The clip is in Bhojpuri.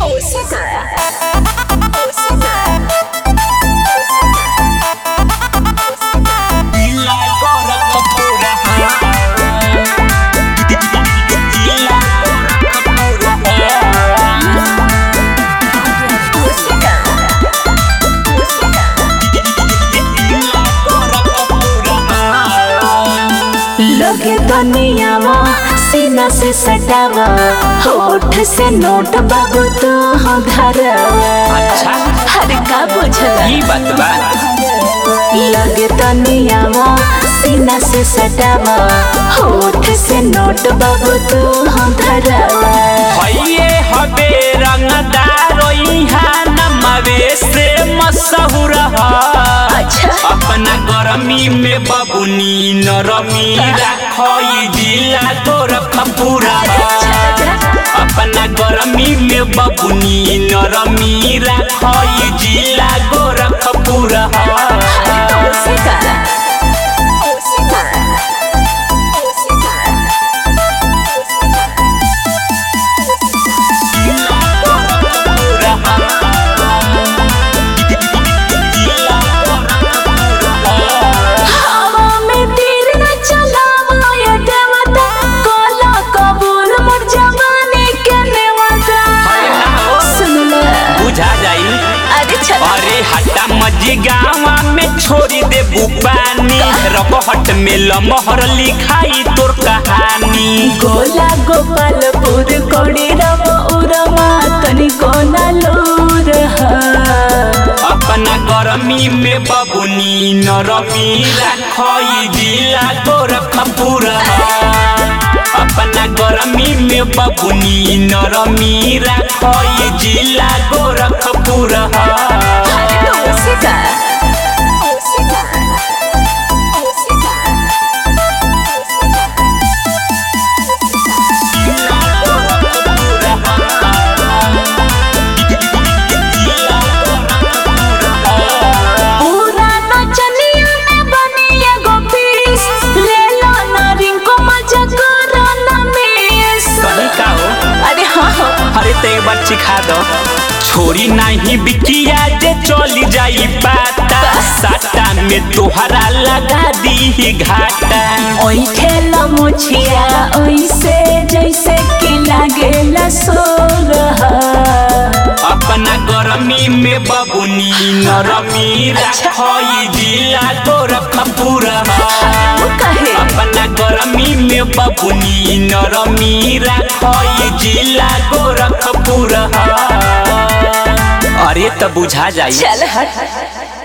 लगे दुनियावा सीना से सटावा होठ से नोट बाबू तो हो धरवा अच्छा हर का बुझला ई बात बा लगे दुनियावा सीना से सटावा होठ से नोट बाबू तो हो धरवा हइये हबे रंगदार इहाँ नमवे से मशहूर ह अच्छा अपना गरमी में बबुनी नरमी राखई जिला तोर खपूरा अपना गरमी में बबुनी नरमी राखई जिला गोरखपुरा हवा में तीर न चलावा ये देवता कोला कबूल मोर जवानी के नेवता सुन ले बुझा जाई अरे चल अरे हटा मजी गावा में छोड़ी दे बुपानी रबहट में लमहर लिखाई तोर कहानी गोला गोपालपुर कोड़ी रव उरमा तनी कोना लूर अपना गरमी में बबुनी नरमी राखई जिला तोर खपूरा अपना गरमी में बबुनी नरमी राखई जिला गोरखपुरा पूरा नचनिया में बनी एगो पीस ले लो ना रिंको मजा करो ना मिस सही का हो अरे हाँ हाँ अरे तो एक बार सिखा दो छोरी नहीं बिकिया जे चली जाई पाता साटा में तोहरा लगा दी घाटा ओई ठेला मुछिया ओइसे जैसे कि लागेला सोरहा अपना गरमी में बबुनी नरमी रखई जिला तोर खपूरा कहे अपना गरमी में बबुनी नरमी रखई जिला गोरखपुरा अरे तो बुझा जाई चल हट